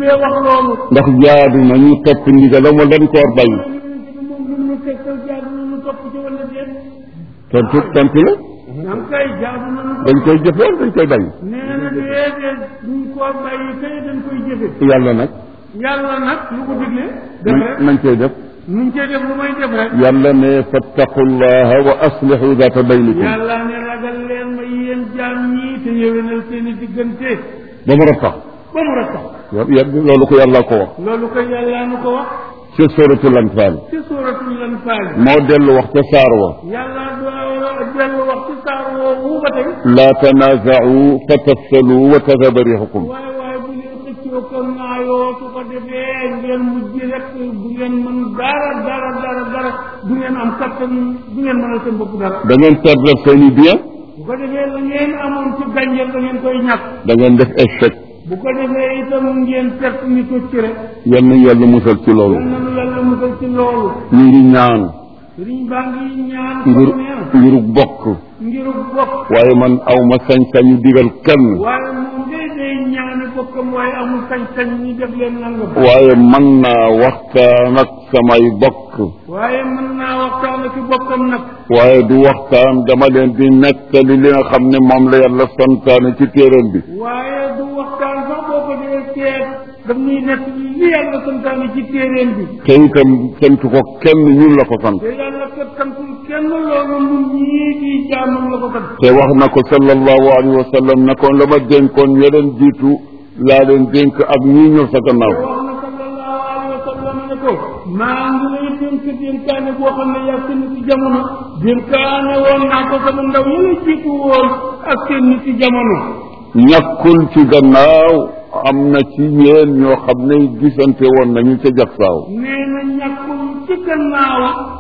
bee wax loolu ndax jaadu na ñu topp ndigalam wala dañ ko war bàyyi moom lu mu tegtal jaadu na ñu topp ci wala déet tontu tontu la am kay jaadu na ñu dañ koy jëfe wala dañ koy bàyyi nee na déedéet duñ ko bàyyi kay dañ koy jëfe yàlla nag yàlla nag lu ko digle def nañ rek nañ koy def nuñ cee def lu may def rek yàlla ne fattaqullaha wa aslihu data baynikum yàlla ne ragal leen ma yéen jaam ñii te yéwénal seen i diggante ba mu rafet ba mu rek tax loolu ko yàlla ko wax loolu ko yàlla nu ko wax ci suratul anfal ci suuratul Anfaal moo dellu wax ca saar wa yàlla doo dellu wax ci saar woowu ba tey la tanaaza'u fa tafsalu wa tadhaba rihukum waaye waaye bu leen xëccoo ko naayoo su ko defee ngeen mujj rek du ngeen mën dara dara dara dara du ngeen am kattan du ngeen mënal seen bopp dara da ngeen perdre seeni bien bu ko defee la ngeen amoon ci gànjal da ngeen koy ñàkk da ngeen def échec bu ko defee itam ngeen perte ni ko ci rek yal na yàlla musal ci loolu yal nanu yàlla musal ci loolu ñu ngi ñaan sëriñ baa ngi ñaan ngir ko nee ngiru bokk ngiru bokk waaye man aw ma sañ-sañu digal kenn waaye moom day day ñaani bokkam waaye amul sañ-sañ ñi def leen nangam waaye man naa waxtaan ak samay bokk waaye mën naa waxtaan ak bokkam nag waaye du waxtaan dama leen di nettali li nga xam ne moom la yàlla santaane ci téeram bi waaye du waxtaan sax boo ko dee seet daf ñuy nekk li yàlla santaane ci téeréen bi te itam sant ko kenn ñun la ko sant te yàlla kat santul kenn loolu ñun ñii di jaamam la ko sant te wax na ko sallallahu alayhi wa sallam ne ko la ma dénkoon ña leen jiitu laa leen dénk ak ñii ñëw sa gannaaw wax na sallallahu alayhi wa sallam ne ko maa ngi lay dénk dénkaane boo xam ne yaa seen ci jamono dénkaane woon naa ko sama ndaw yi la jiitu woon ak seen nit ci jamono ñàkkul ci gannaaw am na ci yéen ñoo xam ne gisante woon nañu ca jagsaaw nee na ñàkkul ci gannaaw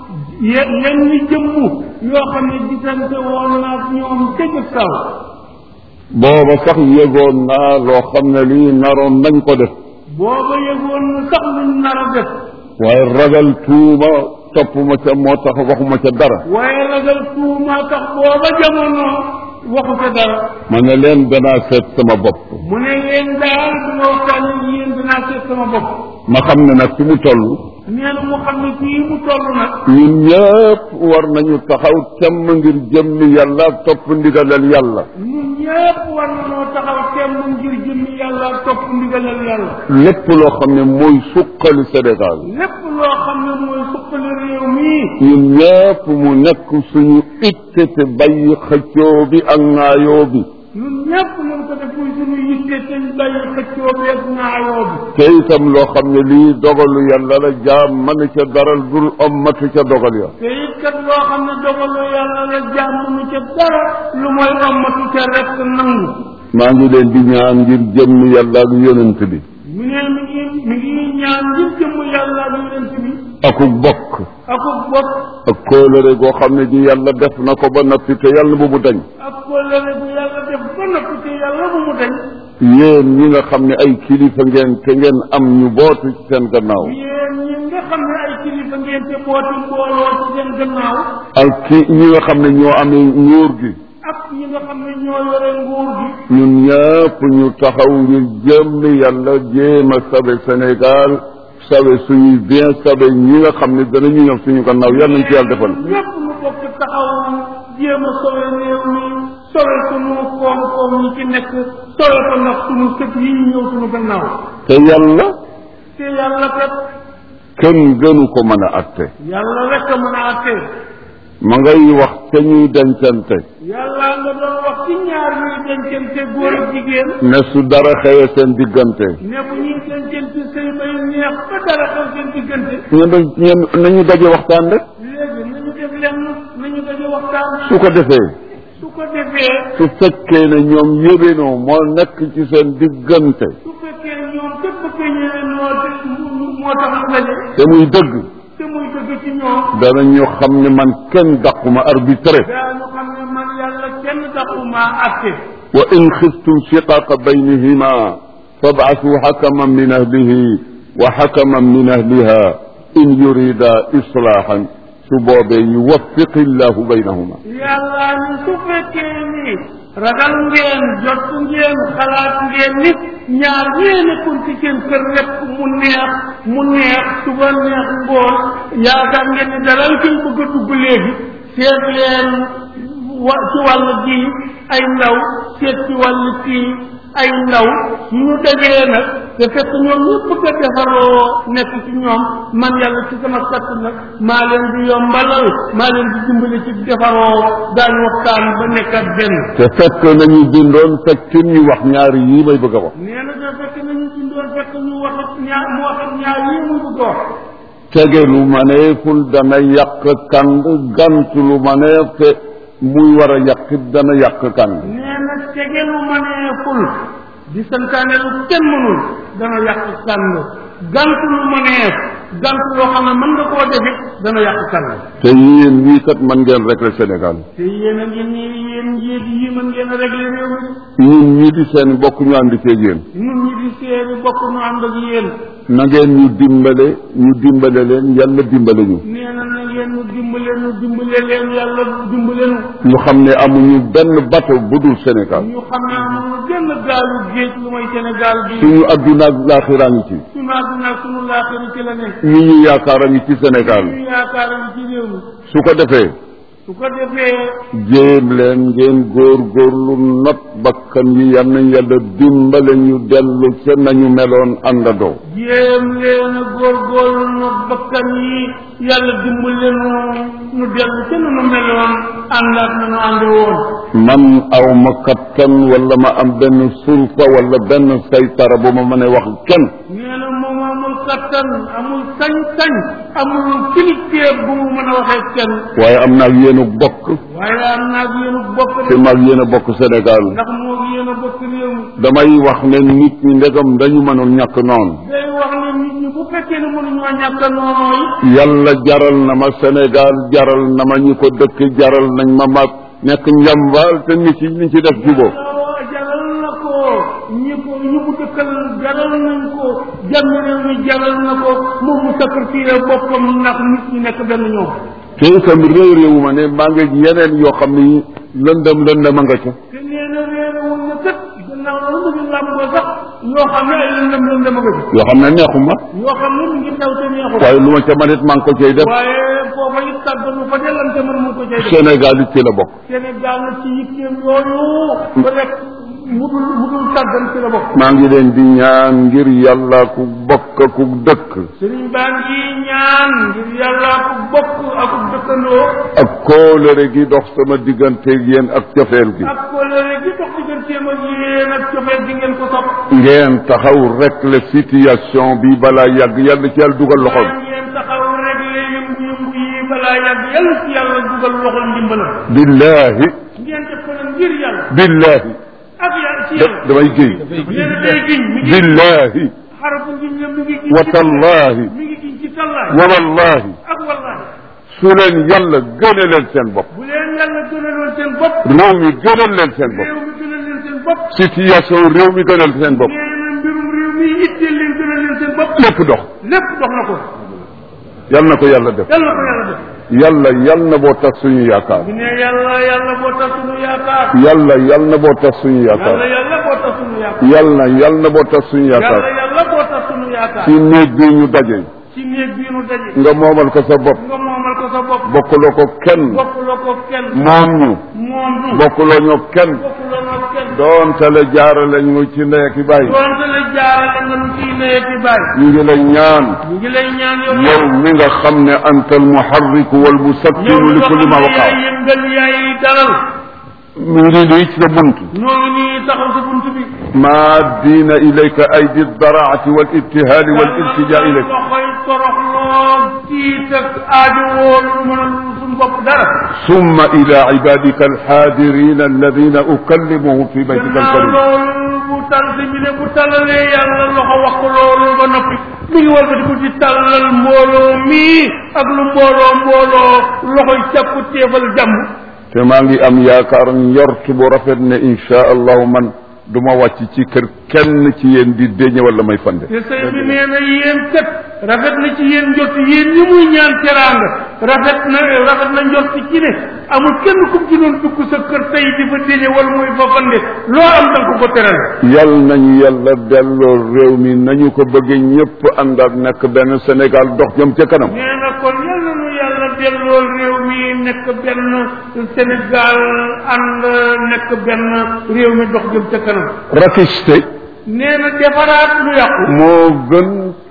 ye- yenn jëmm yoo xam ne gisante woon naa ak ñoom ca jëg saw booba sax yëgoon naa loo xam ne lii naroon nañ ko def booba yëgoon na sax luñ nar a def waaye ragal tuuma topp ma ca moo tax waxuma ca dara waaye ragal tuuma tax booba jamono waxu ca dara ma ne leen danaa seet sama bopp mu ne leen daal bu ma waxtaan ak yéen dinaa seet sama bopp ma xam ne nag fi mu toll nee na mu xam ne fii mu toll nag ñun ñëpp war nañu taxaw temm ngir jëmmi yàlla ak topp ndigalal yàlla ñun ñëpp war nañoo taxaw temm ngir jëmmi yàlla ak topp ndigalal yàlla lépp loo xam ne mooy suqali Sénégal lépp loo xam ne mooy suqali réew mii ñun ñëpp mu nekk suñu itte te bàyyi xëccoo bi ak ŋaayoo bi ñun ñëpp nañ ko def muy suñu yitte te ñu bàyyi xëccoo bi ak naayoo bi te itam loo xam ne lii dogalu yàlla la jaam mën ca daral dul ommatu ca dogal ya te it kat loo xam ne dogalu yàlla la jàmm nu ca dara lu mooy ommatu ca rek nangu maa ngi leen di ñaan ngir jëmmi yàlla ak yonent bi mu ne mi ngi mi ngi ñaan ngir jëmm yàlla ak yonent bi aku bokk ak bopp ak kóolëre goo xam ne gi yàlla def na ko ba noppi te yàlla bu mu dañ ak kóllëre bu yàlla def ba noppi te yàlla bu mu dañ yéen ñi nga xam ne ay kilifa ngeen te ngeen am ñu bootu ci seen gannaaw yéen ñi nga xam ne ay kilifa ngeen te booti mbooloo ci seen gannaaw ak ki ñi nga xam ne ñoo amee nguur gi ak ñi nga xam ne ñoo yore nguur gi ñun ñëpp ñu taxaw ngir jëmmi yàlla jéem a sabe Sénégal sabe suñuy bien sabe ñi nga xam ne danañu ñëw suñu gannaaw yàlla nañ ci yàlla defal ñépp mu bokk taxaw jéem a sowe réew mi sowe sunu koom-koom yi ci nekk sowe ko ndax sunu sët yi ñu ñëw sunu gannaaw te yàlla te yàlla kat kenn gënu ko mën a atte yàlla rek a mën a àtte ma ngay wax te ñuy dencante yàlla nga doon wax ci ñaar ñuy dencante góor ak jigéen ne su dara xewee seen diggante ne bu ñuy dencante sëy bay neex ba dara xew seen diggante ñu dañ ñeen nañu daje waxtaan rek léegi nañu def lenn nañu daje waxtaan su ko defee su ko defee su fekkee ne ñoom yébénoo moo nekk ci seen diggante su fekkee ñoom képp bëgg ñeneen moo moo tax mu daje te muy dëgg te muy dëgg ci ñoom danañu xam ne man kenn daquma arbitré daanu xam ne man yàlla kenn taxumaa atte wa in xiftum shiqaaqa baynihima fab'athuu xakaman min ahlihi wa xakaman min ahliha in yurida islaahan su boobee yuwaffiqi llahu baynahuma yàlla ni su fekkee ni ragal ngeen jot ngeen xalaat ngeen nit ñaar ñee nekkoon ci seen kër rek mu neex mu neex suba neex ngoon yaakaar ngeen ne dalal koy bëgg a dugg léegi seet leen wa ci wàll gi ay ndaw seet ci wàll kii ay ndaw ñu dajee nag te fekk ñoom ñëpp bëgg a defaroo nekk ci ñoom man yàlla ci sama katt nag maa leen di yombalal maa leen di dimbali ci defaroo daañu waxtaan ba nekkat benn te fekk nañu bindoon fekk ñu wax ñaari yii may bëgg a wax nee na te fekk nañu bindoon fekk ñu wax ak ñaar mu wax ak ñaar yi mu bëgg a wax tege lu maneeful dana yàq kand gant lu maneef te muy war a yàqit dana yàq kand nee na tege lu mëneeful di santaane lu kenn mënul dana yàq kànd gant lu mëneef gant loo xam ne mën nga koo defit dana yàq kànd te yéen ñii kat man ngeen régler Sénégal te yéen a ngi nii yéen njiit yi mën ngeen a régler réew mi ñun ñii di seen bokk ñu ànd ceeg yéen ñun ñi di seeni bokk nu ànd ak yéen na ngeen ñu dimbale ñu dimbale leen yàlla dimbale ñu nee na na ngeen nu dimbale nu dimbale leen yàlla dimbale nu ñu xam ne amuñu benn bateau bu dul Sénégal ñu xam ne amuñu genn gaalu géej lu may Sénégal bi suñu adduna ak laaxiraa ngi ci sunu àdduna ak sunu laaxira ci la nekk ñi ñu yaakaar a ngi ci Sénégal ñu yaakaar a ngi ci réew mi su ko defee su ko defee jéem leen ngeen góor góorlu not bakkan yi yal nañ yàlla dimbale ñu dellu ca nañu meloon àndandoo jéem leen a góorgóorlu nu bakkan yi yàlla dimbale nu nu dellu ca nu nu meloon ànd ak nu nu ànde woon man aw ma kattan wala ma am benn sulta wala benn saytara bu ma mën a wax kenn nee na moom amul kattan amul sañ-sañ amul kilifteef bu mu mën a waxee kenn waaye am naa ak yéen a bokk waaye am naa ak yéen a bokk te de maag yéen a bokk Sénégal ndax moo ak yéen a bokk réew mi damay wax ne nit ñi ndegam dañu mënul ñàkk noonu day wax ne nit ñi bu fekkee ne mënuñoo ñàkk a noonu yi yàlla jaral na ma Sénégal jaral na ma ñi ko dëkk jaral nañ ma ma nekk njambaal te nit ci ñi ci def jubóo waaw jaral na ko ñi ko ñi mu dëkkal jaral nañ ko jàmm réew mi jaral na ko moom mu sacrifié boppam ndax nit ñi nekk benn ñoom te itam réew réewu ma ne maa ngi yeneen yoo xam ni lëndëm lëndëm a nga ca te nee na réerewul na kët gannaaw loolu mu ngi làmboo sax yoo xam ne ay lëndëm lëndëm a nga ci yoo xam ne neexuma yoo xam ne mu ngi xew te neexul waaye lu ma ca manit maa ngi ko cay def waaye foofa it tàgganu fa delante mën mu ko cay def Sénégal it ci la bokk Sénégal na ci yitteem yooyu ba rek mu dul mu dul tàggan ci la bokk maa ngi leen di ñaan ngir yàlla ku bokk ku dëkk sëriñ baa ngi ñaan ngir yàlla ku bokk ak ku dëkkandoo ak kóolëre gi dox sama digganteeg yéen ak cofeel gi ak kóllëre gi dox digganteem ak yéen ak cofeel gi ngeen ko sopp ngeen taxaw rek la situation bi balaa yàgg yàlla ci yàlla dugal loxoom waaye ngeen taxaw rek la yëngu-yëngu yi balaa yàgg yàlla ci yàlla dugal loxol ndimbalam billahi ngeen def ko nag ngir yàlla billahi ak yàlla ci da- yàlla damay géy nee na day giñ mi ngi billahi xarafu giñ la mi ngi giñ wa ci tallahi mi ngi giñ ci tallaay wa wallahi ak wallahi su leen yàlla gëne leen seen bopp bu leen yàlla gënaloon seen bopp réew mi gënal leen seen bopp réew mi gënal leen seen bopp situation réew mi gënal seen bopp nee na mbirum réew mi itteel leen gënal leen seen bopp lépp dox lépp dox na ko yal na ko yàlla def yàlla na ko yàlla def yàlla yal na boo tas suñu yaakaar bu ne yàlla yàlla boo tax sunu yaakaar yàlla yal na boo tas suñu yàlla yaakaar yàlla boo tax sunu yaakaar yàlla yal na boo tas suñu yàlla yaakaar yàlla boo tax sunu yaakaar ci néeg bi ñu daje ci néeg bii nu daje nga moomal ko sa bopp nga moomal ko sa bopp bokkuloo ko kenn bokkuloo ko kenn moom ñu moom du bokkuloo ñoo kenn bokkuloo ko kenn doonte la jaarale ñu ci ndey ak i bàyyi doonte la jaarale nga nu ciy neye ci bàyyi ñu ngi lay ñaan ñu ngi lay ñaan yow yow mi nga xam ne anta almuharriku yow walmusakkiru li kulli ma yaay waqaa yëngal yaay dalal mi ngi nii ci sa bunt ñoo ngi nii taxaw sa bunt bi ما دين إليك أيدي الضراعة والابتهال والالتجاء إليك loxoy toroxloo tiit ak aajo woolu mën a suñu bopp dara ثم إلى عبادك الحاضرين الذين أكلمهم في بيتك gannaaw الكريم loolu bu tal si bi ne bu tallalee yàlla loxo wax ko loolu ba noppi mi ngi war ko di ko ci tallal mbooloo mii ak lu mbooloo mbooloo loxoy càpp téefal jàmm te maa ngi am yaakaar njort bu rafet ne insha allahu man du ma wàcc ci kër kenn ci yéen di déñe wala may fande te sëy bi nee na yéen kat rafet na ci yéen jot yéen ñi muy ñaan teraanga rafet na rafet na njort ci ne amul kenn ku ci doon dugg sa kër tey di fa déje wala muy fa fande loo am danga ko ko teral yal nañu yàlla delloo réew mi nañu ko bëggee ñëpp ànd ak nekk benn Sénégal dox jëm ca kanam nee na kon yal na nu yàlla dellool réew mi nekk benn Sénégal ànd nekk benn réew mi dox jëm ca kanam rakiste nee na defaraat lu yàqu moo gën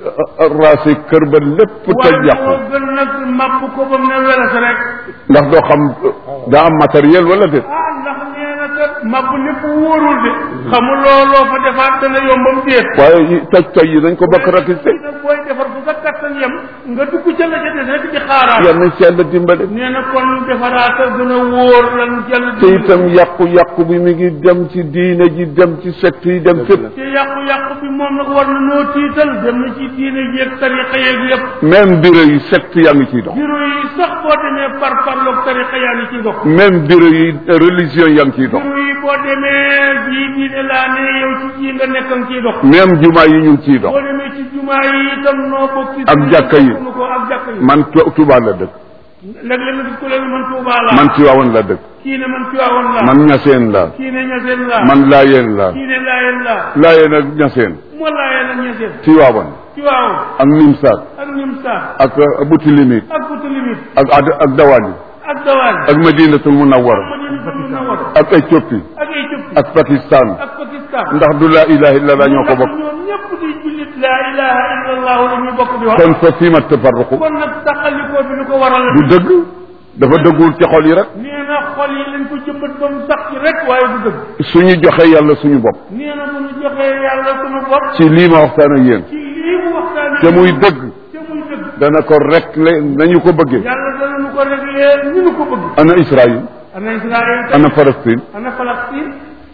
raasi kër ba lépp toj waaye yàqu moo gën nag màpp ko ba mu ne welas rek ndax doo xam daa am matériel wala déet ah ndax nee na kat màpp lépp wóorul de xamuloo loo fa defaat dana yombam déet waaye yi- toj toj yi dañ ko bokk rakiste nag booy defar fu sa kattan yem nga dugg ca la ca des rek di xaaraat yal na ci yàlla dimbale nee na kon defaraat a gën a wóor lan jàll te itam yàqu-yàqu bi mi ngi dem ci diine ji dem ci secte yi dem fépp te yàqu-yàqu bi moom nag war na noo tiital dem na ci diine jeeg tariqa yeeg yëpp même bureau yi secte yaa ngi ciy dox bureau yi sax boo demee par parloog tariqa yaa ngi ciy dox même bureau yi religion yaa ngi ciy dox bureau yi boo demee jii diine laa ne yow ci jii nga nekk nga ciy dox même jumaa yi ñu ngi ciy dox boo demee ci jumaa yi itam noo bokk ci Ak jàkka yi. nu ko ak jàkka yi man Tu- Tuubaa la dëkk léeg-léeg nga gis ko léegi man Tuubaa laa man Tiwaawan la dëkk kii ne man Tiwaawan laa man Ñaseen la kii ne ñaseen laa man Laayeen la kii ne laayeen laa Laayeen ak Ñaseen moo laayeen ak ñaseen Tiwaawan Tiwaawan ak Nimsaat ak Nimsa ak Butilimit ak Boutilimit ak ad ak Dawali ak Dawaan ak Madinatul Munawwara Madinatul Munawwara ak Éthiopie ak Éthiopie ak Pakistan ak Pakistan ndax du laa ilaha illallah ñoo ko ndax bokk ñoom ñëpp di jullit laa ilaha illallah la ñu bokk di wax kon fa fiima tafarruqu kon nag taxalikoo bi lu ko waral du dëgg dafa dëggul ci xol yi rek nee na xol yi lañ ko jëmbat ba mu sax ci rek waaye du dëgg suñu joxe yàlla suñu bopp nee na bu ñu joxee yàlla sunu bopp ci lii ma waxtaan ak yéen ci lii mu waxtaane te muy dëgg te muy dëgg dana ko rek le nañu ko bëggee yàlla dana nu ko réglé ni nu ko bëgg ana Israël ana Israël ana Palestine ana Palestine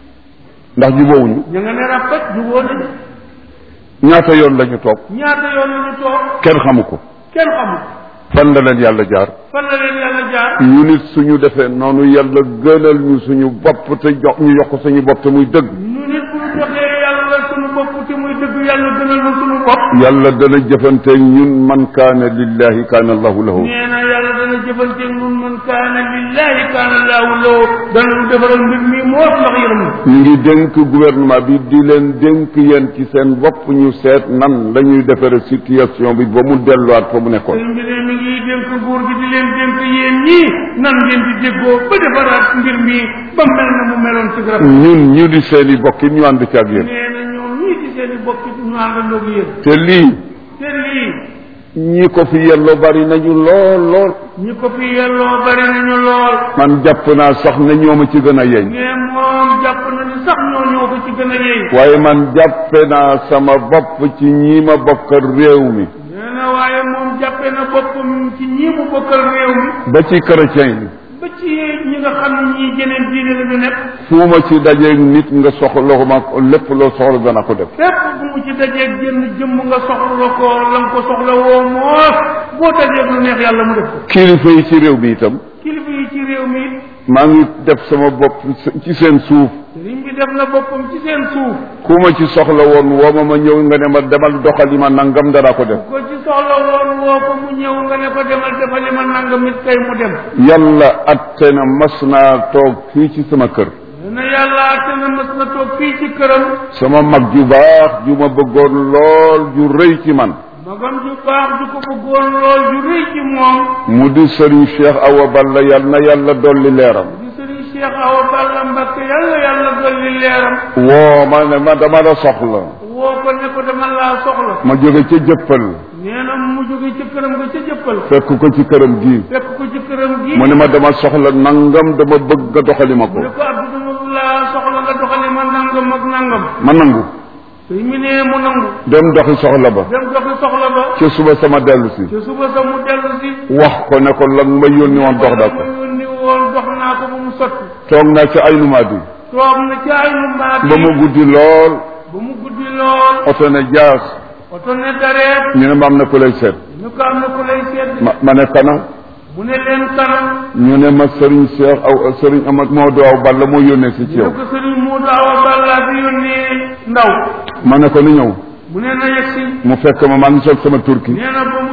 ndax jubóowuñu ña nga ne rafet jubóo nañu ñaata yoon lañu toog ñaata yoon la ñu toog kenn xamu ko kenn xamul fan la leen yàlla jaar fan la leen yàlla jaar ñu nit suñu defee noonu yàlla gënal ñu suñu bopp te jox ñu jox ko suñu bopp te muy dëgg ñu nit bu ñu joxee yàlla sunu bopp te muy dëgg yàlla gënal na sunu bopp yàlla dana jëfante ñun man kaana lillahi kaana allahu lahu nee na yàlla dana jëfanteeg nun man kaana lillahi kaana laahu lahu dana nu defaral mbir mi moos ndax yërëm na ñu ngi dénk gouvernement bi di leen dénk yéen ci seen bopp ñu seet nan la ñuy defare situation bi ba mu delluwaat fa mu nekkoon sëñ bi ne mi ngi dénk nguur gi di leen dénk yéen ñii nan ngeen di déggoo ba defaraat mbir mi ba mel na mu meloon ci garab ñun ñu di seen i bokk ñu ànd ci ak yéen nee na ñoom ñii ci seen i bokk ñu àndandoo ak yéen te lii te lii ñi ko fi yelloo bari nañu lool lool ñi ko fi yelloo bari nañu lool man jàpp naa sax ne ñooma ci gën a yeñ mais moom jàpp na ni sax ñoo ñoo ko ci gën a yey waaye man jàppe naa sama bopp ci ñi ma bokkal réew mi nee na waaye moom jàppe na boppam ci ñii mu bokkal réew mi ba ci chrétien yi ba ci ñi nga xam ne ñii jeneen diine la ñu nekk fu ma ci dajeeg nit nga soxla ma lépp loo soxla dana ko def fépp bu mu ci dajeeg jënn jëmm nga soxla ko la nga ko soxla woo moos boo dajeeg lu neex yàlla mu def ko kilifa yi ci réew mi itam kilifa yi ci réew mi it maa ngi def sama bopp ci seen suuf sëriñ bi def na boppam ci seen suuf ku ma ci soxla woon woo ma ma ñëw nga ne ma demal doxali ma nangam dara ko def ko ci soxla woon woo ko mu ñëw nga ne ko demal defali ma nangam it kay mu dem yàlla atte na mas naa toog fii ci sama kër nee na yàlla te na mas na toog fii ci këram sama mag ju baax ju ma bëggoon lool ju rëy ci man magam ju baax ju ko bëggoon lool ju rëy ci moom mu di sëriñ Cheikh Awa Balla yal na yàlla dolli leeram di sëriñ Cheikh Awa Balla Mbakke yàlla yàlla dolli leeram woo ma ne ma dama la soxla woo ko ne ko dama laa soxla ma jóge ca jëppal nee na mu jóge ci këram nga ca jëppal fekk ko ci këram gii fekk ko ci këram gi mu ne ma dama soxla nangam dama bëgg nga doxali ma ko mu ne ko Abdou dama laa soxla nga doxali ma nangam ak nangam ma nangu sëñ mi ne mu nangu dem doxi soxla ba dem doxi soxla ba ca suba sama dellu si ci suba sa mu dellu si wax ko ne ko lan ma yónni woon dox daa ko ma yónni woon dox naa ko ba mu sotti toog naa ca ay numaat yi toog na ci ay nu mbaat ba mu guddi lool ba mu guddi lool oto ne jaas oto ne dareet ñu ne ma am na ku lay seet ñu ko am na ku lay seet ma ma ne kana mu ne leen kanam ñu ne ma sëriñ Cheikh aw sëriñ Amad Maodo aw Balla moo yónnee si ci ñu yow ko sëriñ Moodu Awa Balla fi yónnee ndaw ma ne ko ni ñëw mu ne na yegg si mu fekk ma maa ngi sol sama turki nee na ba mu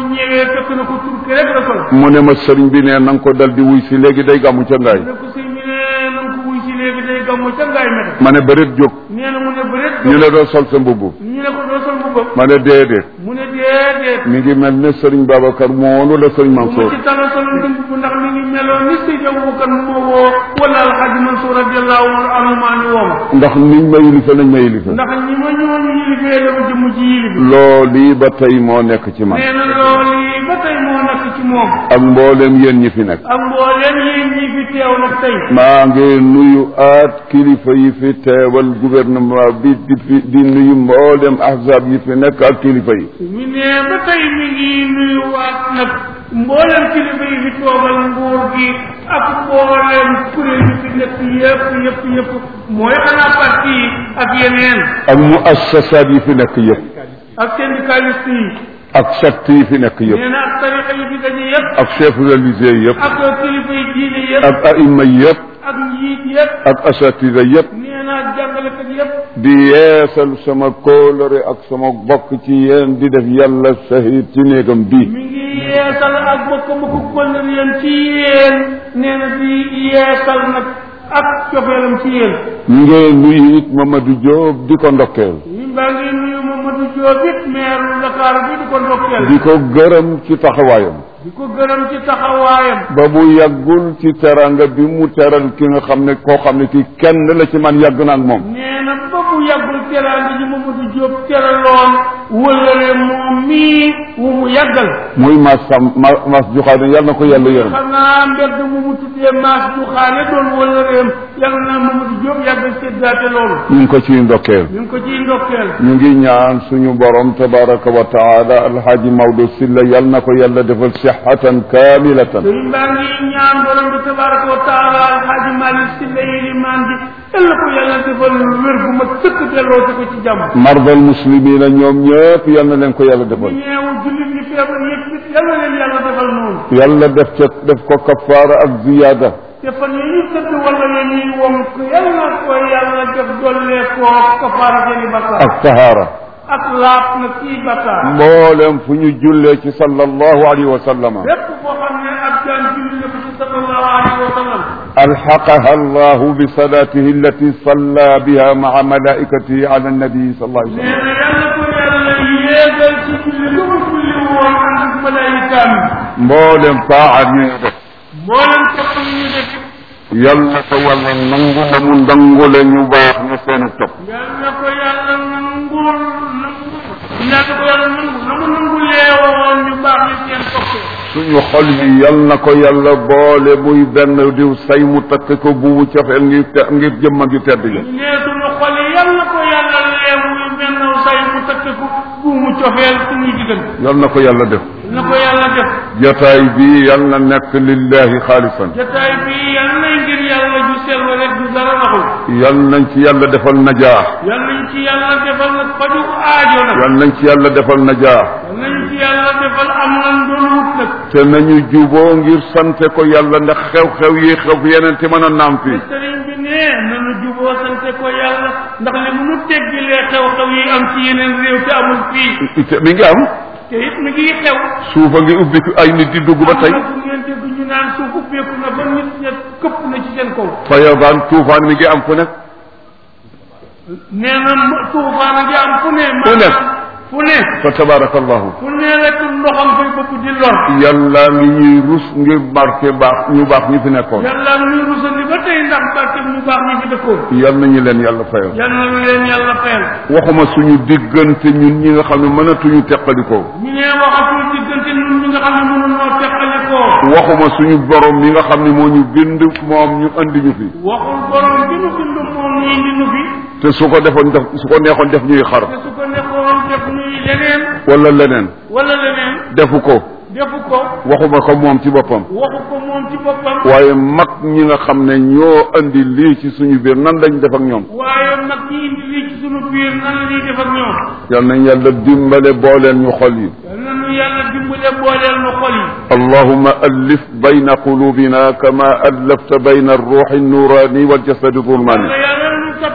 ñëwee fekk na ko turki rek la sol mu ne ma sëriñ bi ne na nga ko dal di wuy si léegi day gàmmu ca ngaay mu ne ko sëñ bi ne na nga ko wuy si léegi day gàmmu ca ngaay mete ma ne bëreet jóg nee na mu ne bëreet ñu ne doo sol sa mbubb ñu ne ko doo sol mbubbam ma ne déedéet mu ne déedéet mi ngi mel ne sëriñ Babacar moonu la sëriñ bu ma Mansour ci tala solo dëmb bu ndax mi ngi meloon ni Seydi Abubakar moo woo wala alxaji Mansour radiallahu anhu maa ñu woo ma ndax niñ ma yilife nañ ma yilife ndax ñi ma ñooñu yilifee la ma jëmm ci yilifi loolu ba tey moo nekk ci man nee na loolu yi ba tey moo nekk ci moom ak mboolem yéen ñi fi nekk ak mbooleem yéen ñi fi teew nag tey maa ngi nuyu aat kilifa yi fi teewal gouvernement bi di fi di nuyu mboolem ahzab yi fi nekk ak kilifa yi mi ne ba tey mi ngi nuyuwaat nag mboolem kilifa yi fi toogal nguur gi ak mboolem kuréel yi fi nekk yëpp yëpp yëpp mooy xanaa parti yi ak yeneen ak muassasaat yi fi nekk yëpp ak syndicaliste yi ak secte yi fi nekk yëpp nee na ak tarixa yi fi daje yëpp ak chef religieux yëpp ak kilifa yi diine yëpp ak aima yëpp ak njiit yëpp ak asatida yëpp nee na ak jàngalekat yëpp di yeesal sama kóolore ak sama bokk ci yéen di def yàlla sahid ci néegam bii mi ngi yeesal ak bokk bokk kóllëre yéen ci yéen nee na di yeesal nag ak cofeelam ci yéen ñu ngi nuyu it Mamadou Diop di ko ndokkeel ñun baa ngi nuyu Mamadou Diop it maire Dakar bi di ko ndokkeel di ko gërëm ci taxawaayam di ko gërëm ci taxawaayam ba mu yàggul ci teranga bi mu teral ki nga xam ne koo xam ne ki kenn la ci man yàgg na ak moom nee na ba bu yàggul teraanga ji Mamadou Diop teraloon wëllale moom mii wu mu yàggal muy mas sam ma mas juxaane yàlla na ko yàlla yërëm xanaa mbedd mu mu tuddee maas du xaane doon wëllëreem yàlla na Mamadou Diop yàggal séddaate loolu ñu ngi ko ciy ndokkeel ñu ngi ko ciy ndokkeel ñu ngi ñaan suñu borom tabaraka wa taala alhaaji Maodo Silla yàlla na ko yàlla defal sihatan kamilatan sëriñ baa ngi ñaan borom bi tabaraka wa taala alxaaji Malick si la yilimaan bi yàlla ko yàlla defal wér gu ma sëkk delloo si ko ci jàmm mardal muslimina ñoom ñëpp yal na leen ko yàlla defal ñeewu jullit ñi feebar yëpp it yàlla leen yàlla defal noonu yàlla def ca def ko kafaara ak ziyaada te fan yi ñu tëdd wala ya ñuy wom ko yàlla ko yàlla def dollee koo kafaara seeni bakkaar ak tahaara ak laab na kii bakkaar mboolem fu ñu jullee ci sallallahu alayhi wa sallama lépp boo xam ne ab jaan julli na ko ci sallallahu alayhi wa sallam alxaqaha allahu bi salatihi allati salla biha maa malaikatihi ala annabi sallallahu alayhi wa nee sallam na yàlla ko yàlla yéegal ci julli lu mu julli woon ànd ak malaayikaam mboolem taat yi ñu def mboolem topp yi ñu def yal na ko wàlla nangu na mu ndangule ñu baax ñu seenu topp yal na ko yàlla nangul nangu yal na ko yàlla nangu na mu nangulee woon ñu baax ñu seen toppee suñu xol yi yal na ko yàlla boole muy benn diw say mu takk ko buubu cofeel ngir te ngir jëmma gi tedd ja ñu nee suñu xol yi yal na ko yàlla lee muy benn say mu takk ko buumu cofeel suñuy diggante yal na ko yàlla def yal na ko yàlla def jataay bi yal na nekk lillahi xaalisan jataay bi yal na ngir yàlla ju sell rek du dara naxul yal nañ ci yàlla defal najaax yal nañ ci yàlla defal nag faju aajo nag yal nañ ci yàlla defal najaax yal nañ ci yàlla defal am lan doon wut nag te nañu juboo ngir sante ko yàlla ndax xew-xew yi xew fi yeneen te mën a naam fii sëriñ bi ne nanu juboo sante ko yàlla ndax li mu nu teggilee xew-xew yi am ci yeneen réew te amul fii te mi ngi am te it mi ngi xew suufa ngi ubbi ay nit di dugg ba tey am na fu ngeen dégg ñu naan suuf ubbeeku na ba nit ña këpp na ci seen kaw fayabaan tuufaan mi ngi am fu nekk nee na m- tuufaan a ngi am fu ne Fu ne. maanaam fu ne fa tabarakallahu fu ne rek ndoxam fay bopp di lor yàlla ngi ñuy rus ngir barke baax ñu baax ñi fi nekkoon yàlla ñuy rusandi ba tey ndax barke ñu baax ñi fi dëkkoon yal nañu leen yàlla fayal yal na leen yàlla fayal waxuma suñu diggante ñun ñi nga xam ne mënatuñu teqalikoo ñu ne waxatul diggante ñun ñi nga xam ne mënunoo teqalikoo waxuma suñu borom mi nga xam ne moo ñu bind moom ñu andi ñu fi waxul borom bi nu bind moom ñu indi nu fi te su ko defoon def su ko neexoon def ñuy xar te su ko nekkoon def nuy leneen wala leneen wala leneen defu ko defu ko waxuma ko moom ci boppam waxu ko moom ci boppam waaye mag ñi nga xam ne ñoo andi lii ci suñu biir nan lañ def ak ñoom waaye mag ñi indi lii ci sunu biir nan la ñuy def ak ñoom yal nañ yàlla dimbale booleen ñu xol yi yal na nu yàlla dimbale booleel nu xol yi اللهم ألف بين قلوبنا كما ألفت بين الروح النوراني والجسد الظلماني wala yàlla nu toppee sunu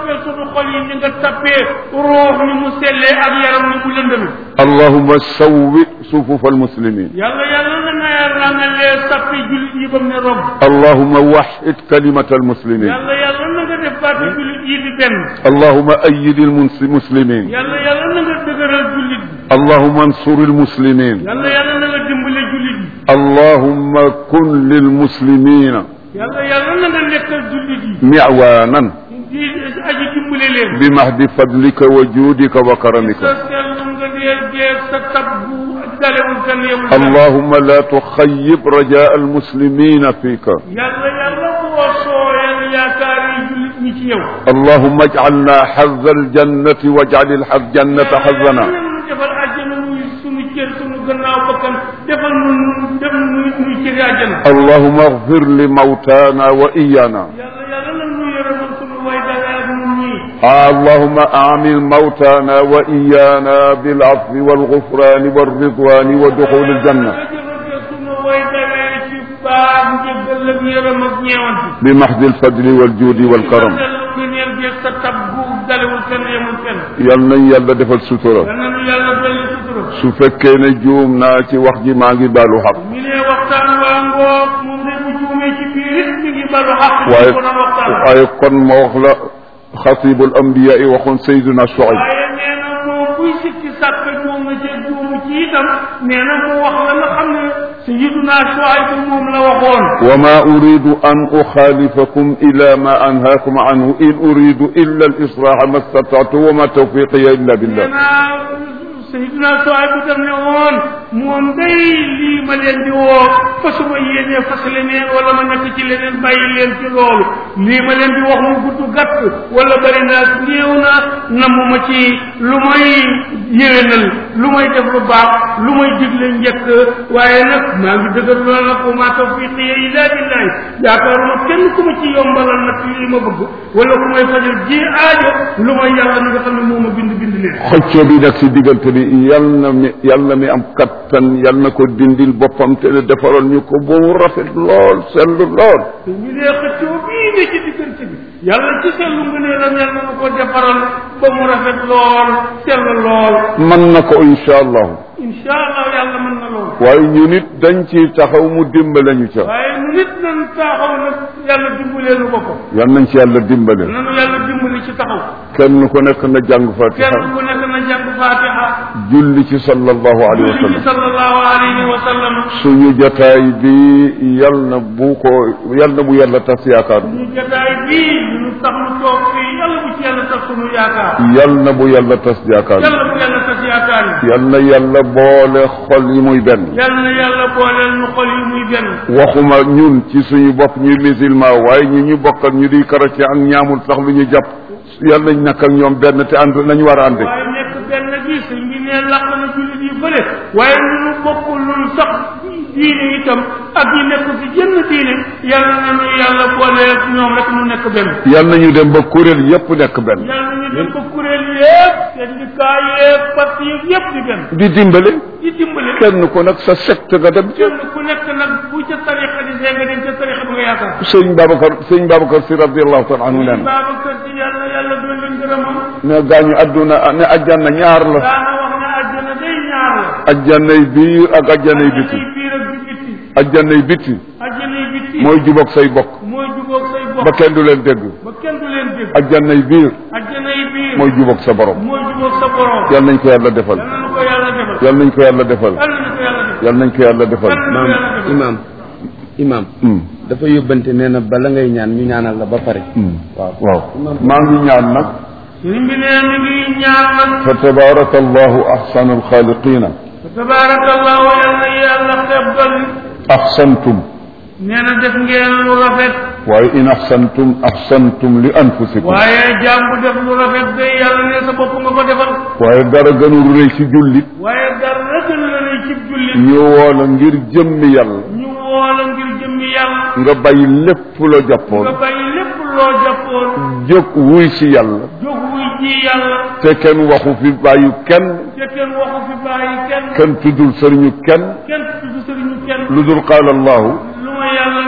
xol yi ni nga tappee ruux ni mu sellee ak yaram ni mu lëndëme allahuma sawwi sufufa almuslimin yàlla yàlla na nga rangalee sappi jullit yi ba mu ne rob allahuma waxid kalimata almuslimin yàlla yàlla na nga def baati jullit yi di benn allahuma ayid almuslimin yàlla yàlla na nga dëgëral jullit bi allahuma ansur almuslimin yàlla yàlla na nga dimbale jullit bi allahuma kun lilmuslimina yàlla yàlla na nga nekkal jullit yi miwanan di aji dimbale leen bimahdi fadlika wa juudika wa karamika sa sellu nga dee dee sa tabbu dalewul kan yemul kan اللهم لا تخيب رجاء المسلمين فيك yàlla yàlla boo sooyal yaakaar yi jullit ñi ci yow اللهم اجعلنا حظ الجنة واجعل الحظ جنة حظنا yàlla nu defal àjjana muy sunu cër sunu gannaaw bakkan defal nu def nu nuy cëri àjjana اللهم اغفر لموتانا وإيانا yàlla yàlla na nu yërëmal sunu way dawee ak nun ñii اللهم أعمل موتانا وإيانا بالعفو والغفران والرضوان ودخول الجنة nga jëfandikoo sunu way dawee ci baax njëggal ak yërëm ak ñeewanti بمحض الفضل والجود والكرم sa ngëneel geeg sa tabbu dalewul kenn yemul kenn yal nañ yàlla defal sutura yal na nu yàlla dolli sutura su fekkee ne juum naa ci wax ji maa ngi baalu xaq mi ne waxtaan waa ngoog moom de bu juumee ci biir it mi ngi balu xaq waaye ko doon waxtaan waaye kon ma wax la xatibul ambiya yi waxoon sayduna Shuayb waaye nee na moom buy sikki sàkk juum na ca juumu ci itam nee na mu wax la nga xam ne sayyiduna Shuayb moom la waxoon وما أريد أن أخالفكم إلى ما أنهاكم عنه إن أريد إلا الإصلاح ما استطعت وما توفيقي إلا nee بالله na sayyiduna Shuayb daf ne woon moom day lii ma leen di woo fasuma yéenee fas leneen wala ma nekk ci leneen bàyyi leen ci loolu lii ma leen di wax mu gudd gàtt wala bari naa néew na namu ma ci lu may yéwénal lu may def lu baax lu may digle njëkk waaye nag maa ngi dëgër loolu nag wa maa tawfiqiya illa billahi yaakaaruma kenn ku ma ci yombalal nag lii ma bëgg wala ku may fajal ji aajo lu may yàlla mi nga xam ne moo ma bind bind leen xëccoo bi nag si diggante bi yal na mi yal na mi am kattan yal na ko dindil boppam te ne defaroon ñu ko ba mu rafet lool sellu lool te ñu nee xëccoo bii ne ci diggante bi yàlla ci sellu nga nee lam yàlla na ko defaral ba mu rafet lool sell lool mën na ko incha allahu insha allah yàlla mën na lool waaye ñu nit dañ ci taxaw mu dimbale ñu ca waaye nu nit nan taxaw nag yàlla dimbalee nu boppam yal nañ ci yàlla dimbale nanu yàlla dimbali ci taxaw kenn ku nekk na jàng fatiha kenn ku nekk na jàng fatiha julli ci sallallahu alayhi wa julli ci sallam sallallahu alayhi wa sallam suñu jotaay bi yal na bu ko yal na bu yàlla tas yaakaar ñu jotaay bii ñu tax nu toog fii yàlla bu ci yàlla tax sunu yaakaar yal na bu yàlla tas yaakaar yàlla bu yàlla tas yaakaar yi yal na yàlla boole xol yi muy benn yàlla na yàlla booleel ñu xol yi muy benn waxuma ñun ci suñu bopp ñuy musulman waaye ñi ñu bokkal ñu di chrétien ak ñaamul sax lu ñu jàpp yal nañ nekk ak ñoom benn te ànd nañu war a ànd waaye nekk benn gi sëñ bi ne làq na jullit yu bëre waaye lu nu bokkulul sax diine itam ak yi nekk ci jënn diine yàlla na nu yàlla booleel ñoom rek nu nekk benn yal nañu dem ba kuréel yépp nekk benn yàlla na ñu dem ba kuréel yëpp syndicat yëpp parti yëpp di benn di dimbale di dimbale kenn ku nag sa secte nga dem ci kenn ku nekk nag bu ca tariqa di see nga dem ca tariqa bi nga yaakaar sëñ Babacar sëñ Babacar si radiallahu taala anhu nee na Babacar si yàlla yàlla doon leen gërëmam ne gaañu adduna ne ajjana ñaar la daana wax ne àjjana day ñaar la ajjanay biir ak ajjanay biti àjjanay biir ak bi bitti ajjanay biti àjjanay bitti mooy jubóog say bokk mooy jubóog say bokk ba kenn du leen dégg ba kenn du leen dégg ajjanay biir àjjanay biir mooy jubóog sa borom mooy jubóog sa borom yal nañ ko yàlla defal yal na ko yàlla defal yal nañ ko yàlla defal yal na ko yàlla defal yal nañ ko yàlla defal yal na ko maam yàlla defal imaam imaam Hmm, dafa yóbbante nee na bala ngay ñaan ñu ñaanal la ba pare hmm. waaw waaw maa ngi ñaan nag sëriñ bi nee mi ngi ñaan nag fa tabaraka allahu ahsanu alxaaliqina tabaarakallahu yal na yàlla xeeb dolli ahsantum nee na def ngeen lu rafet waaye in ahsantum ahsantum li anfusikum waaye jaam bu def lu rafet day yàlla ne sa bopp nga ko defal waaye dara gënul rëy ci jullit waaye dara gën la ne cib jullit ñu woo la ngir jëmmi yàlla ñu woola ngir jëmmi yàlla nga bàyyi lépp la jàppoon nga bàyyi lépp loo jàppoon jóg wuy si yàlla jóg wuy ji yàlla te kenn waxu fi bàyyu kenn te kenn waxu fi bàyyi kenn kenn tuddul sëriñu kenn kenn tudd sëriñu kenn lu dul qaala allahu lu ma yàlla ne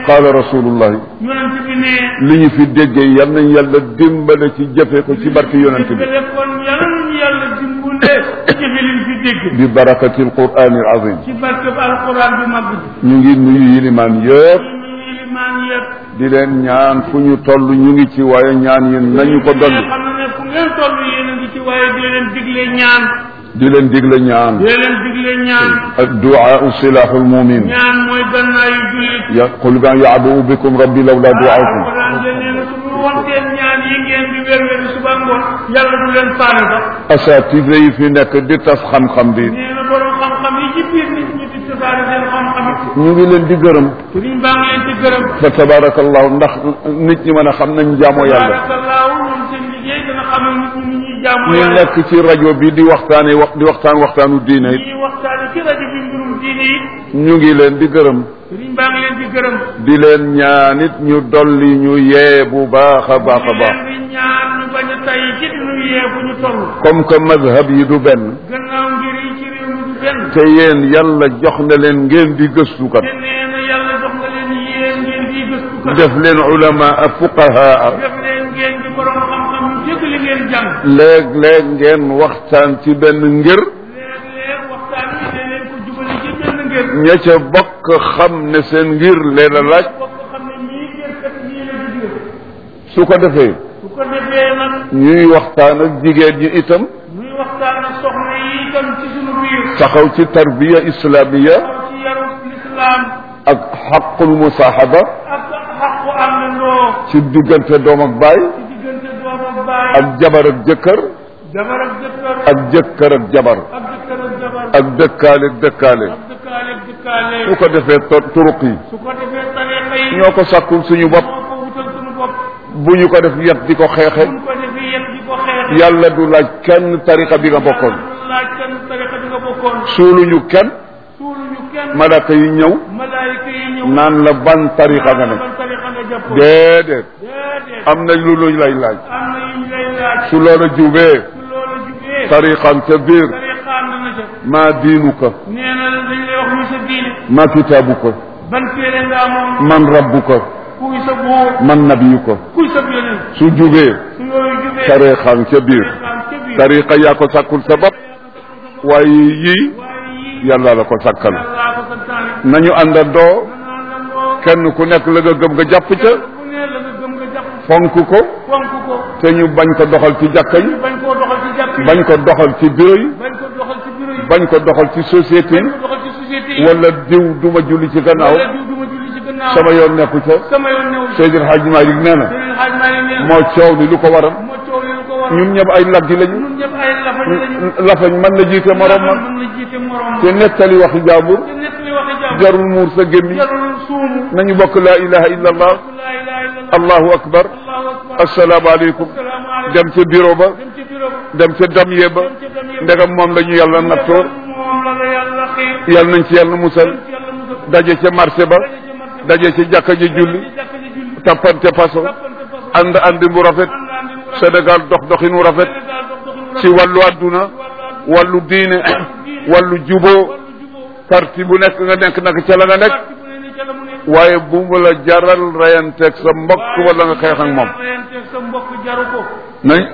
qaala rasulullahi yonent bi ne li ñu fi déggee yal nañ yàlla dimbale ci jëfe ko ci barke yonent bi kon yàlla nañu yàlla dimbale ci jëfe liñ fi dégg bi barakati alqurani alazim ci barke bi alquran bi mag bi ñu ngi nuyu yilimaan yëpp ñu ngi limaan yëpp di leen ñaan fu ñu toll ñu ngi ci waaye ñaan yi nañu ko dolli xam ne fu ngeen toll yéen a ngi ci waaye dee leen digle ñaan di leen digle ñaan dee leen digle ñaan adduaa silahu lmumin ñaan mooy gannaayu jullit ya qul ban yaadu bikum rabbi lawla duaakum alquran de nee na su ñu wontee ñaan yi ngeen di wér wér suba ngoon yàlla du leen faale sax asatise yi fi nekk di tas xam-xam bi nee na borom xam-xam yi ci biir nit ñi di tasaare seen xam-xam yi ñu ngi leen di gërëm sëriñ baa ngi leen di gërëm fa tabarakallahu ndax nit ñi mën a xam nañ jaamoo yàlla barakallahu ñoom seen liggéey dana xamal nit ñi ni ñuy jaamu ñu yàlla nekk ci rajo bi di waxtaane wax di waxtaan waxtaanu diine it ñuy waxtaane ci rajo bi mbirum diine yi ñu ngi leen di gërëm sëriñ baa ngi leen di gërëm di leen ñaanit ñu dolli ñu yee bu baax a baax a baax leen di ñaan ñu bañ a tay ci dinu yee fu ñu toll comme que mazhab yi du benn gannaaw ngir yi ci réew mi du benn te yéen yàlla jox na leen ngeen di gëstukat te nee na yàlla jox nga leen yéen ngeen di gëstu kat def leen ulama fuqahaa def leen ngeen di borom xam-xam yu dégg li ngeen jàng léeg-léeg ngeen waxtaan ci benn ngir léeg-léeg waxtaan wi ne leen ko jubali ci benn ngeen ña ca bokk xam ne seen ngir leen a laaj bokk xam ne ñii ngeen kat ñii la di digal su ko defee su ko defee nag ñuy waxtaan ak jigéen ñi itam muy waxtaan ak soxna yi itam ci sunu biir taxaw ci tarbiya islamiya aw ci yaru lislaam ak xaqul musaaxaba ak xaqu àndandoo ci diggante doom ak baay ci diggante doom ak baay ak jabar ak jëkkër jabar ak jëkkër ak jëkkër ak jabar ak jëkkër ak jabar ak dëkkaale ak dëkkaale ak dëkkaale ak dëkkaale su ko defee to- turuq yi su ko defee tariqa yi ñoo ko sàkkul suñu bopp moo ko wutal sunu bopp bu ñu ko def yet di ko xeexe buñ ko defee yéen di ko xeex yàlla du laaj kenn tariqa bi nga bokkoon du laaj kenn tariqa bi nga bokkoon suuluñu kenn suuluñu kenn malaka yi ñëw malaayika yi ñëw naan la ban tariqa nga ne ban tariqa nga jàppoon déedéet déedéet am na lu luñ lay laaj am na yu ñu lay laaj su loola jubee su loolu jubee tariqan ca biir tariqa ànd na ca maa diinuka nee na dañ lay wax muy sa diine maa kitaabuka ban téere nga amoon man rabbuka kuy sa buur man nabiyuka kuy sa yonent su jubee su yooyu jubee tariqan ca biir tariqaam ca biir tariqa yaa ko sàkkul sa bopp waaye yii waaye yii yàlla la ko sàkkal yàllaa ko santaane nañu àndandoo naan la loo kenn ku nekk la nga gëm nga jàpp ca bu ne la nga gëm nga jàpp fonk ko fonk ko te ñu bañ ko doxal ci jàkka yi bañ koo doxal ci jàpp yi bañ ko doxal ci bureau yi bañ ko doxal ci bureau yi bañ ko doxal ci société bañ yi ko doxal ci société yi wala diw duma julli ci gannaaw wala diw duma julli ci gannaaw sama yoon nekku ca sama yoon newul Seydil Hadji Malick nee na Serigne Hadj Malick nee na moo coow li lu ko waral moo coow li lu ko war ñun ñëpp ay laggi lañu ñun ñëpp ay lafañ lañu lafañ mën na jiite morom ma mën na jiite morom te nettali waxi jaambur te nett li waxi jàmm jarul muur sa gémmi jarul suumu nañu bokk laa ilaha illa allah laa ilaha illallah allahu akbar allahu akbar assalaamu aleykum asalaamaaleykum dem ca bureau ba dem ci bureau ba dem ca damye ba dem ci dem yëpp ndegam moom la ñu yàlla nattoo moom la la yàlla xiir yàlla nañ ci yàlla musal dem ci yàlla musal daje ca marché ba daje ci marché daje ci jàkka ji julli ci jàkka ji julli tappante paso jàppante façon ànd àndi bu rafet ànd andi mu rafet Sénégal dox doxin wu rafet Sénégal dox doxinu ci wàllu àdduna wàllu diine wàllu juboo wàllu juboo parti bu nekk nga nekk nag ca la nga nekk parti bu ne ni ca la mu ne waaye bu mu la jaral reyanteeg sa mbokk wala nga xeex ak moom reyanteeg sa mbokk jaru ko nañ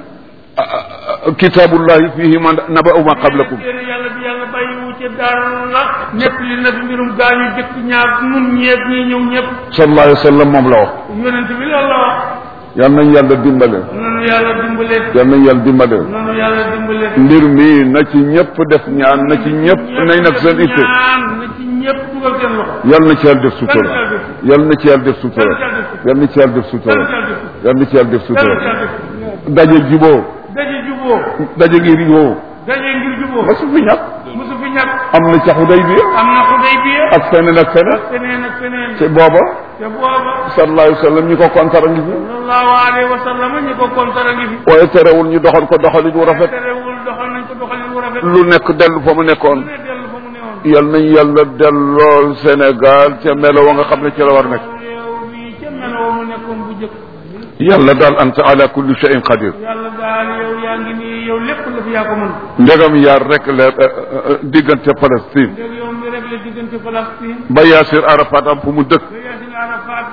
kitaabullahi fihi man naba'u ma qablakum téere yàlla bi yàlla bàyyiwu ci dara ñett li na fi mbirum gaañu jëkk ñaar nun ñeeg ñi ñëw ñëpp sallallahu alayhi wa sallam moom la wax yonent bi loolu la wax yal nañ yàlla dimbale nanu yàlla dimbale yal nañ yàlla dimbale nanu yàlla dimbale mbir mi na ci ñëpp def ñaan na ci ñëpp nañ nag seen itte ñaan na ci ñëpp dugal seen loxo yal na ci yàlla def sutura yal na ci yàlla def sutura yal na ci yàlla def sutura yal na ci yàlla def sutura daje juboo daje juboo daje ngir yoo daje ngir juboo ma su fi ñàkk musu fi ñàkk am na ca Xudaybiya am na Xudaybiya ak feneen ak feneen feneen ak feneen te booba te booba sallallahu alayhi wa sallam ñi ko kontar a ngi fi sallallahu alayhi wa sallam ñi ko kontara ngi fi waaye terewul ñu doxal ko doxalin wu rafet terewul doxal nañ ko doxalin wu rafet lu nekk dellu fa mu nekkoon ne dellu fa mu newoon yal nañ yàlla dellool Sénégal ca melo wa nga xam ne ci la war nekk réew mi ca meloo mu nekkoon bu jëkk yàlla daal anta ala kulli shay'in qadir yàlla daal yow yaa ngi nii yow lépp la fi yaa ko mën ndegam yaar rek la diggante Palestine ndég yow mi rek la diggante Palestine ba Yaasir Arafat am fu mu dëkk ba Yaasin Arafat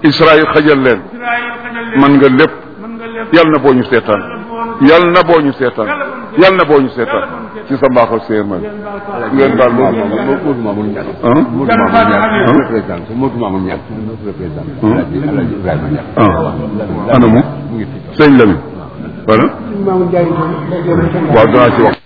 Israël xajal leen Israël xajal leen man nga lépp mën nga lépp yal na boo ñu seetaan yal na boo ñu seetaan yal na boo ñu seetaan ci sa mbaaxal séer man ngeen baal ma Modou Mamoun Niang ah Modou Mamoun Niang représentant Modou Mamoun Niang représentant Alaaji Alaaji Ibrahima Niang ah anamu mu ngi fi sëñ Lamine voilà waaw danaa ci wax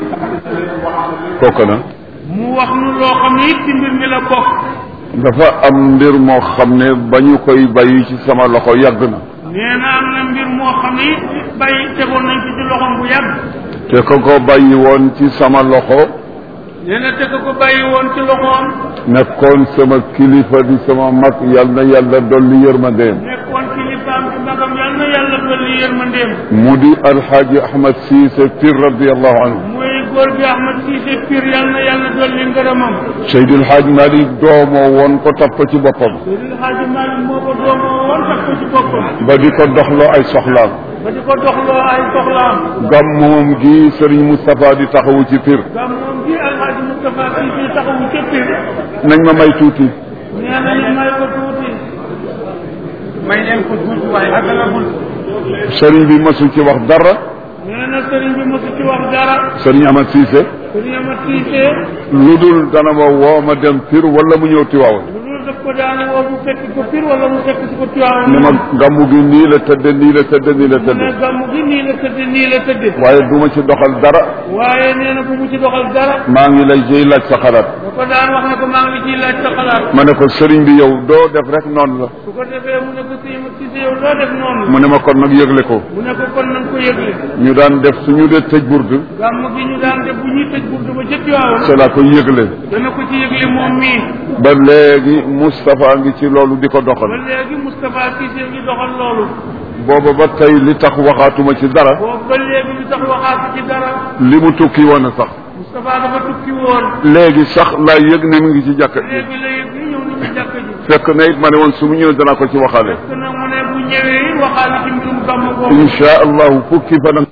kooku na mu wax nu loo xam ne it ci mbir mi la bokk dafa am mbir moo xam ne ba ñu koy bàyyi ci sama loxo yàgg na nee na am na mbir moo xam ne it bàyyi tegoon nañ ko ci loxoom bu yàgg te ko ko bàyyi woon ci sama loxo nee na te ko bàyyi woon ci loxoom nekkoon sama kilifa di sama mag yal na yàlla dolli yërmandeem nekkoon kilifaam ci magam yal na yàlla dolli yërmandeem mu di alxaaji ahmad siise pir radiallahu anhu muy góor gi Ahmad Cissé Pire yal na yàlla dolli ngërëmam seydi alxaaj malik doomoo woon ko topp ci boppam Seydil Hadji Malick moo ko doomoo woon tax ko ci boppam ba di ko doxloo ay soxlaam ba di ko doxloo ay soxlaam gàmmoom gi sëriñ Moustapha di taxawu ci pir gàmmoom gi Alhaji Moustapha Cissé taxawu ca Pire nañ ma may tuuti nee na ñu may ko tuuti may leen ko tuuti waaye àggalagul sëriñ bi masu ci wax dara nee na sëriñ bi mosu ci wax dara sëriñ Ahmad Cissé sëriñ Ahmad Cissé lu dul dana ma woo ma dem pir wala mu ñëw Tiwaawan lu dul daf ko daane woo mu fekk ko Pire wala mu fekk si ko Tiwaawan ne ma gàmmu gi nii la tëdde nii la tëdde nii la mu ne tëdde gàmmu gi nii la tëdde nii la tëdde waaye du ma ci doxal dara waaye nee na bu mu ci doxal dara maa ngi lay jëy laaj sa xalaat da ko daan wax ne ko maa ngi ciy laaj sa xalaat ma ne ko sëriñ bi yow doo def rek noonu la su ko defee mu ne ko sëñ Ahmad Cissé yow loo def noonu mu ne ma kon nag yëgle ko mu ne ko kon nañ ko yëgle ñu daan def suñu dee tëj burdu gàmm gi ñu daan def bu ñuy tëj burdu ba ca Tiwaawan c'est la ko yëgle dana ko ci yëgle moom mii ba léegi Moustapha ngi ci loolu di ko ba doxal léegi Moustapha Cissé ngi doxal loolu booba ba tey li tax waxaatuma ci dara boobu ba léegi li tax waxaatu ci dara li mu tukki woon a sax Moustapha dafa tukki woon léegi sax laa yëg ne mu ngi ci jàkka ji léegi la yëg ni ñëw ni ñu jàkk ji fekk na it ma ne woon su mu ñëwee danaa ko ci waxaale te nag mu ne bu ñëwee waxaale ci mbirum gàmm boobu insha allahu fukki fan ak